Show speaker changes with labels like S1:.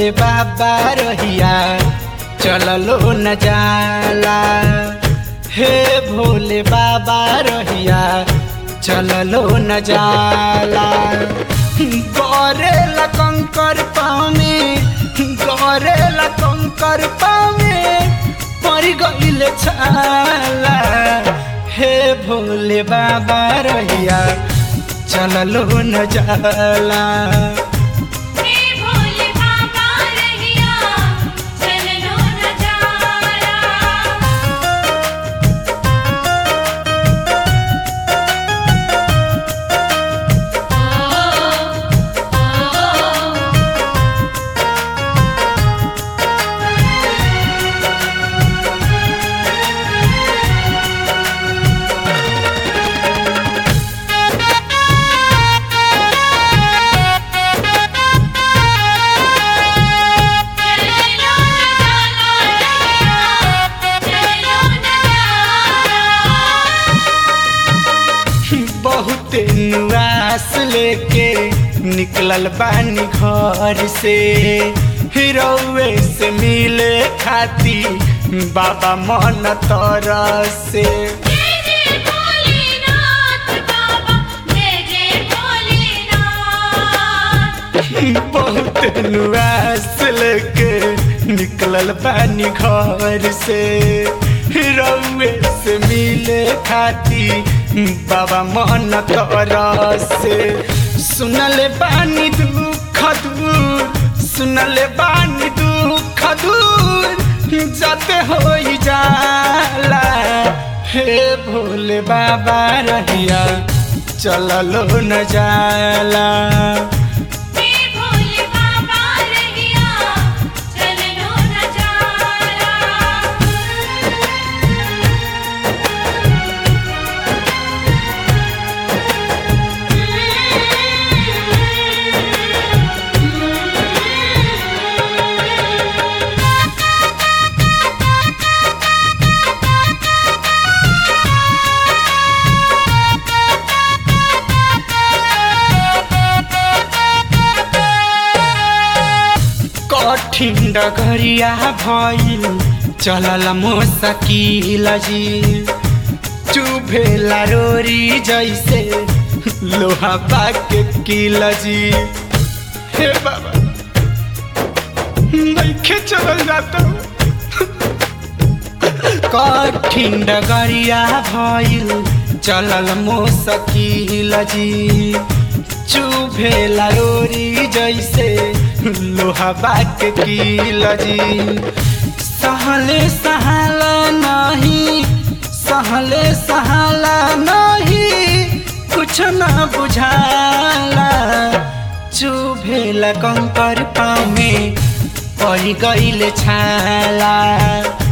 S1: भोले बाबा रहिया चललो न जाला हे भोले बाबा रहिया चललो न जाला गौरे कंकर पामे गौरे कंकर पामे पड़ गईल छाला हे भोले बाबा रहिया चललो न जाला
S2: हे भोले बाबा रहिया चलनो न जाला चलनो न जाला चलनो न जाला
S1: बहुत नुआस लेके निकलल बानी घर से हिरौए से मिले खाती बाबा मन तरसे
S2: जय जय भोलेनाथ बाबा जय जय भोलेनाथ
S1: बहुत नुआस लेके निकलल बानी घर से हिरौए से मिले खाती बाबा मन तरसे सुनले बानी दुख दूर सुनले बानी दुख दूर जाते हो जाला हे भोले बाबा रहिया चललो न जाला
S2: हे भोले बाबा रहिया चलनो न जाला
S1: कठिन डगरिया भइल चलल मोसकिल जी चुभेला रोरी जैसे लोहा बाके किल जी हे बाबा नइखे चलल जाता कठिन डगरिया भइल चलल मोसकिल जी चुभेला रोरी जैसे लोहा बाक किल जी सहले सहाला नहीं सहले सहाला नहीं कुछ न बुझाला चुभेला कंकर पाँव में पड़ गईल छाला